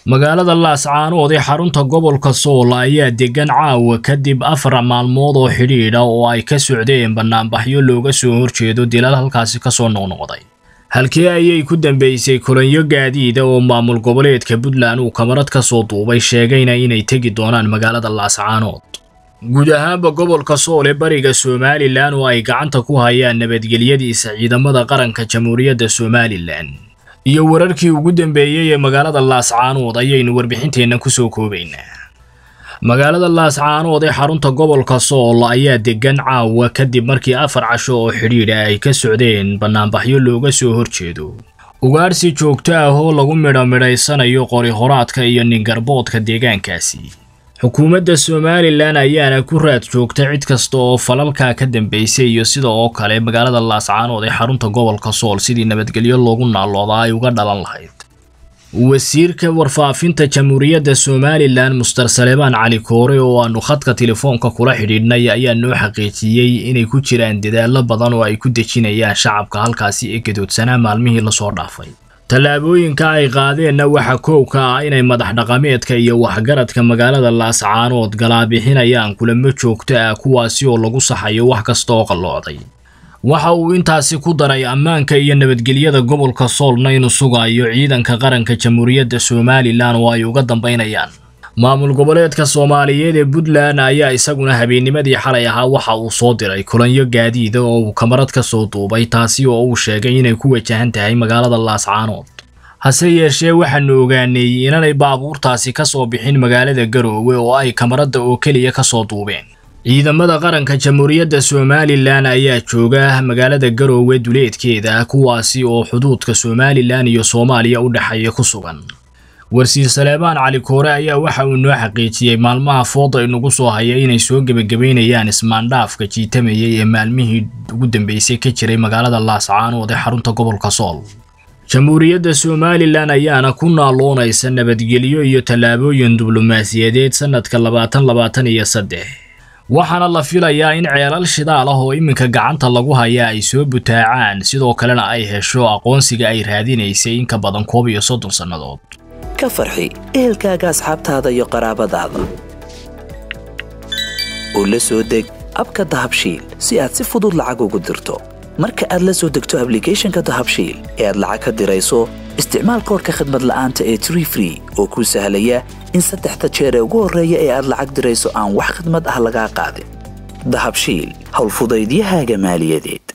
magaalada laascaanood ee xarunta gobolka sool ayaa degan caawa kadib afar maalmood oo xidhiidha oo ay ka socdeen bannaanbaxyo looga soo horjeedo dilal halkaasi kasoo noqnoqday halkii ayay ku dambeysay kulanyo gaadiida oo maamul goboleedka puntland uu kamarad ka soo duubay sheegayna inay tegi doonaan magaalada laascaanood guud ahaanba gobolka sool ee bariga somalilan oo ay gacanta ku hayaan nabadgelyadiisa ciidamada qaranka jamhuuriyadda somalilan iyo wararkii ugu dambeeyey ee magaalada laascaanood ayaynu warbixinteenna kusoo koobaynaa magaalada laascaanood ee xarunta gobolka sool ayaa degan caawa kadib markii afar casho oo xidhiidha ay ka socdeen bannaanbaxyo looga soo horjeedo ugaarsi joogto ah oo lagu midho midhaysanayo qori horaadka iyo ningarboodka deegaankaasi xukuumadda somalilan ayaana ku raad joogta cid kasta oo falalkaa ka dambeysay iyo sida oo kale magaalada laascaanood ee xarunta gobolka sool sidii nabadgelyo loogu naaloodaa ay uga dhalan lahayd wasiirka warfaafinta jamhuuriyadda somalilan muster saleebaan cali koore oo aanu khadka telefoonka kula xidhiidhnay ayaa noo xaqiijiyey inay ku jiraan dadaallo badan oo ay ku dejinayaan shacabka halkaasi ee gadoodsanaa maalmihii lasoo dhaafay tallaabooyinka ay qaadeenna waxaa koow ka ah inay madax dhaqameedka iyo waxgaradka magaalada laascaanood galaabixinayaan kulamo joogto ah kuwaasi oo lagu saxayo wax kasta oo qalloocday waxa uu intaasi ku daray ammaanka iyo nabadgelyada gobolka soolna inuu sugayo ciidanka qaranka jamhuuriyadda somalilan oo ay uga dambaynayaan maamul goboleedka soomaaliyeed ee puntland ayaa isaguna habeennimadii xalay ahaa waxa uu soo diray kulanyo gaadiida oo uu kamarad ka soo duubay taasi oo uu sheegay inay ku wajahan tahay magaalada laascaanood hase yeeshee waxaanu ogaanay inanay baabuurtaasi ka soo bixin magaalada garoowe oo ay kamaradda oo keliya ka soo duubeen ciidamada qaranka jamhuuriyadda somalilan ayaa jooga magaalada garoowe duleedkeeda kuwaasi oo xuduudka somalilan iyo soomaaliya u dhexeeya ku sugan warsiir saleebaan cali koore ayaa waxa uu noo xaqiijiyey maalmaha fooda inagu soo haya inay soo gebagabeynayaan ismaandhaafka jiitamayay ee maalmihii ugu dambeysay ka jiray magaalada laascaanood ee xarunta gobolka sool jamhuuriyadda somalilan ayaana ku naaloonaysa nabadgelyo iyo tallaabooyin diblomaasiyadeed sannadka labaatan labaatan iyo saddex waxaana la filayaa in ceelal shidaal ah oo iminka gacanta lagu hayaa ay soo butaacaan sidoo kalena ay hesho aqoonsiga ay raadinaysay in ka badan koob iyo soddon sannadood ka farxi ehelkaaga asxaabtaada iyo qaraabadaada oo la soo deg abka dahabshiil si aad si fudud lacag ugu dirto marka aad la soo degto ablicathonka dahabshiil ee aad lacag ka dirayso isticmaal koorka khadmad la'aanta ee tree free oo kuu sahlaya in saddexda jeer ee ugu horreeya ee aad lacag dirayso aan wax khadmad ah lagaa qaadin dahabshiil howlfudaydiyahaaga maaliyadeed